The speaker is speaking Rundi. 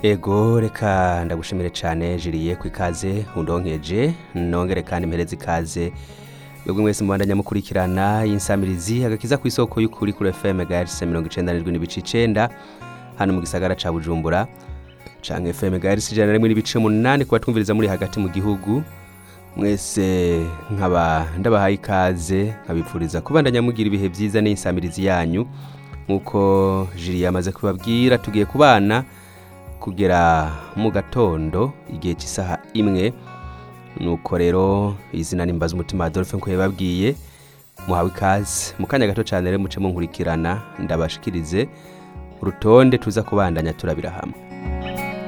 ego reka ndagushimire cyane jiriye ku ikaze undonkeje nongere kandi mpereze ikaze mwebwe mwese mubandanya mukurikirana y'insamirizi agakiza ku isoko y'ukuri kuri fm gahertz mirongo icenda n'indwi n'ibice icenda hano mu gisagara ca bujumbura canke fm gahertz ijana na rimwe n'ibice munani ku batwumviriza muri hagati mu gihugu mwese nkaba ndabahaye ikaze nkabipfuriza kubandanya mugira ibihe byiza n'insamirizi yanyu nk'uko jiri yamaze kubabwira tugiye kubana kugera mu gatondo igihe cy'isaha imwe nuko rero izina nimbaza umutima Adolphe nkuko yababwiye muhawe ikaze mu kanya gato cyane rero muce munkurikirana ndabashikirize urutonde tuza kubandanya turabira hamwe